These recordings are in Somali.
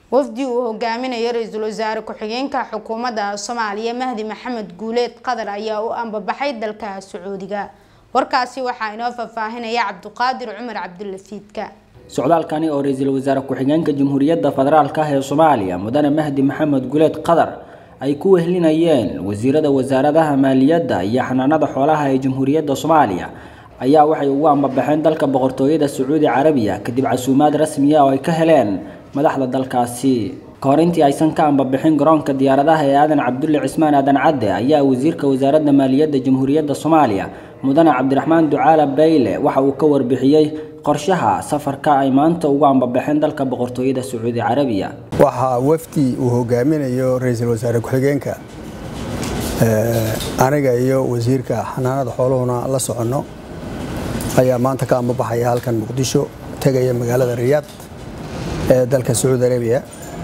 wafdi uu hogaaminayo ra-iisul wasaare ku-xigeenka xukuumadda soomaaliya mahdi maxamed guuleed qadar ayaa u ambabaxay dalka sacuudiga warkaasi waxaa inoo faahfaahinaya cabduqaadir cumar cabdulafiidka socdaalkani oo ra-iisul wasaare ku-xigeenka jamhuuriyadda federaalk ah ee soomaaliya mudane mahdi maxamed guuleed qadar ay ku wehlinayeen wasiirada wasaaradaha maaliyadda iyo xanaanada xoolaha ee jamhuuriyadda soomaaliya ayaa waxay ugu ambabaxeen dalka boqortooyada sacuudi carabiya kadib casuumaad rasmiya oo ay ka heleen madaxda dalkaasi ka hor intii aysan ka ambabixin garoonka diyaaradaha ee aadan cabdulle cismaan aadan cadde ayaa wasiirka wasaaradda maaliyadda jamhuuriyadda soomaaliya mudane cabdiraxmaan ducaala bayle waxa uu ka warbixiyey qorshaha safarka ay maanta ugu ambabaxeen dalka boqortooyada sacuudi carabiya waxaa wafdi uu hogaaminayo ra-iisul wasaare ku-xigeenka aniga iyo wasiirka xanaanada xooluhuna la soconno ayaa maanta ka ambabaxaya halkan muqdisho tegaya magaalada riyaad ee dalka sacuudi arabiya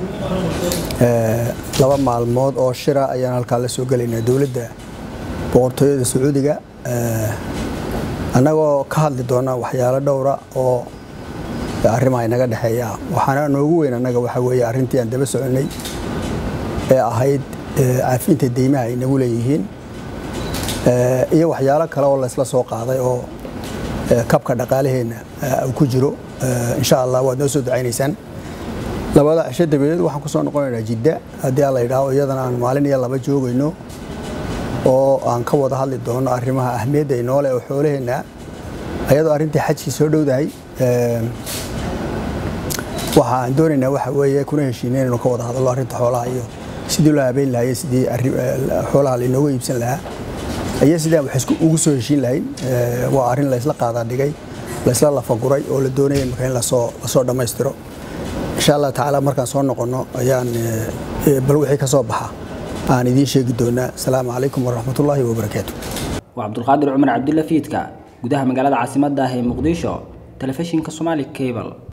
laba maalmood oo shira ayaan halkaa la soo gelaynaa dowladda boqortooyada sacuudiga annagoo ka hadli doona waxyaalo dhowra oo arrimaha inaga dhexeeya waxaana noogu weyn annaga waxaa weeye arrintii aan daba soconnay ee ahayd caafinta deymaha ay nagu leeyihiin iyo waxyaalo kale oo laysla soo qaaday oo kabka dhaqaalaheenna uu ku jiro insha allah waad noo soo ducaynaysaan labada cisho dabadeed waxaan ku soo noqonaynaa jidda haddii aan la yidhaaho iyadana aan maalin iyo laba joogayno oo aan ka wada hadli doono arrimaha ahmiyadda ay noole oo xoolaheenna ayadoo arrintii xajkii soo dhowdahay waxa aan doonaynaa waxa weeye kuna heshiinay inaynu ka wada hadallo arrinta xoolaha iyo sidii loo habeyn lahaye sidii xoolaha lainooga iibsan lahaa iyo sidii aan wax ugu soo heshiin lahayn waa arrin laysla qaadaa dhigay laysla lafaguray oo la doonaya marka in lasoo lasoo dhammaystiro insha allah tacaala markaan soo noqonno ayaan bal wixii ka soo baxa aan idiin sheegi doonaa asalaamu calaykum waraxmatullaahi wabarakaatu waa cabdulqaadir cumar cabdulla fiidka gudaha magaalada caasimadda ah ee muqdisho telefishinka somaali cable